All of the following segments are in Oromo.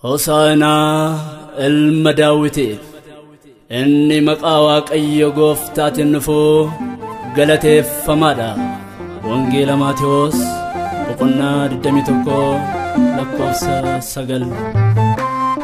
Hosaanaa ilma daawitiif inni maqaa waaqayyo gooftaatiin dhufu galateeffamaadha. Wangeela Maatewos boqonnaa 21 lakkoofsa 9.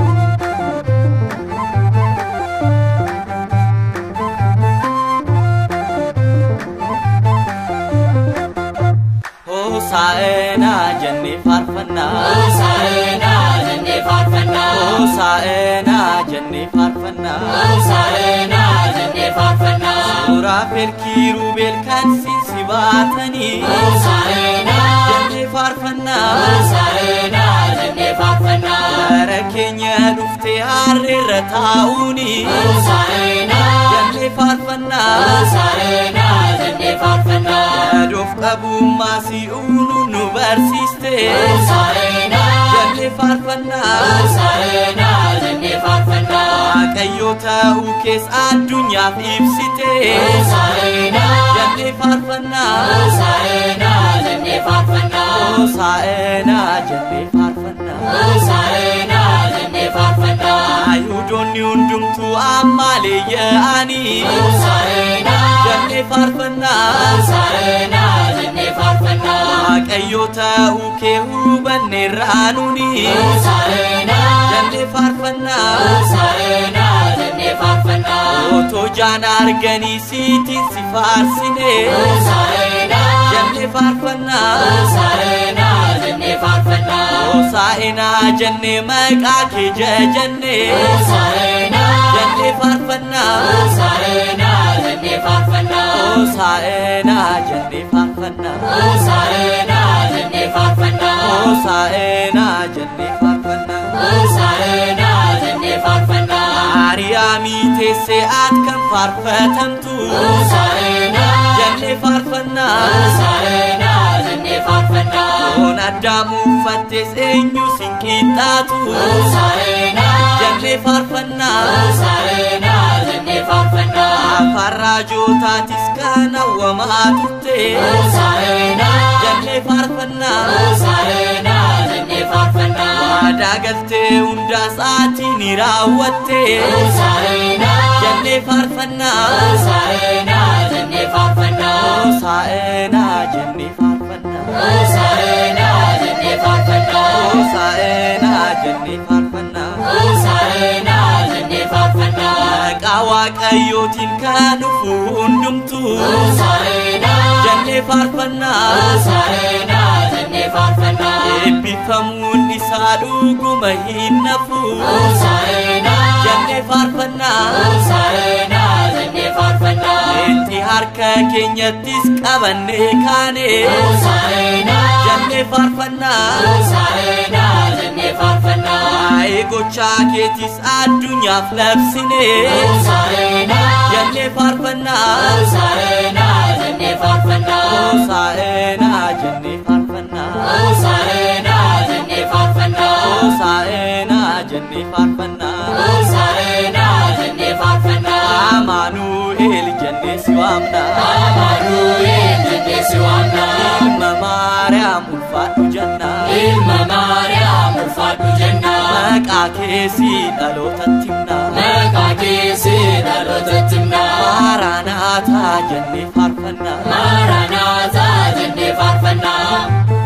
Hosaa'eenaa jennee faarfannaa. Hosaa'eenaa jennee faarfannaa. Hosaa'eenaa jennee faarfannaa. Hosaa'eenaa jennee faarfannaa. Suuraa feerkii ruubeel kan siinsi baatanii. Hosaa'eenaa Jennee faarfannaa. Hosaa'eenaa jennee faarfannaa. Bara keenya dhuftee harreerra taa'uuni. Hosaa'eenaa Jennee faarfannaa. Hosaa'eenaa jennee faarfannaa. Yaadoof qabummaa si'uunu nu barsiiste. Hosaa'eenaa Jennee faarfannaa. Hosaa'eenaa jennee faarfannaa. Waaqayyo ta'uu keessa addunyaaf ibsite. Hosaa'eenaa Jennee faarfannaa. Hosaa'eenaa jennee faarfannaa. Hosaa'eenaa jennee faarfannaa. Hosaa'eenaa jennee faarfannaa. Ayuudonni hundumtuu ammaalee yaa'anii. Hosaa'eenaa Jennee faarfannaa. Hosaa'eenaa jennee faarfannaa. Waaqayyo ta'uu kee hubanneerraa nuni. Hosaa'eenaa Jennee faarfannaa. Hosaa'eenaa jennee faarfannaa. Otoo jaan arganii siitiin si faarsine. Hosaa'eenaa Jennee faarfannaa. Hosaa'eenaa jennee faarfannaa. Hosaa'inaa jennee maqaa kee jajannee. Hosaa'eenaa Jennee faarfannaa. Hosaa'eenaa jennee faarfannaa. Hosaa'inaa jennee faarfannaa. Hosaa'eenaa jennee faarfannaa. Hosaa'inaa jennee faarfannaa. Hosaa'eenaa jennee faarfannaa. Maariyaamii teessee at kan faarfatamtu. Hosaa'eenaa Jennee faarfannaa. Hosaa'eenaa jennee faarfannaa. Foon addaam uffattes eenyu sin qixxaatu. Hosaa'eenaa Jennee faarfannaa. Hosaa'eenaa jennee faarfannaa. Afaan raajootaatis kan hawwamaa turte. Hosaa'eenaa Jennee faarfannaa. Hosaa'eenaa jennee faarfannaa. Waadaa galtee hundaas ati ni raawwatte. Hosaa'eenaa Jennee faarfannaa. Hosaa'eenaa jennee faarfannaa. Hosaa'inaa jennee faarfannaa. Hosaa'eenaa jennee faarfannaa. Hosaa'inaa jennee faarfannaa. Hosaa'eenaa jennee faarfannaa. Maqaa waaqayyootiin kan dhufu hundumtuu. Hosaa'eenaa Jennee faarfannaa. Hosaa'eenaa jennee faarfannaa. Eebbifamuun isaa dhuguma hin nafu. Hosaa'eenaa Jennee faarfannaa. Hosaa'eenaa jennee faarfannaa. Itti harka keenyattis qabannee kaane. Hosaa'eenaa Jennee faarfannaa. Hosaa'eenaa jennee faarfannaa. Waa'ee gochaa keetis addunyaaf labsine. Hosaa'eenaa Jennee faarfannaa. Hosaa'eenaa jennee faarfannaa. Hosaa'inaa jennee faarfannaa. Hosaa'eenaa jennee faarfannaa. Hosaa'inaa jennee faarfannaa. Hosaa'eenaa jennee faarfannaa. Amaanu'eel jennee si waamna. Amaanu'eel jennee si waamna. Ilma Maariyaam ulfaadhu jenna. Ilma Maariyaam ulfaadhu jenna. Maqaa keesi dhalootatti himna. Maqaa keesi dhalootatti himna. Maaraanaataa jennee faarfanna. Maranaataa jennee faarfannaa.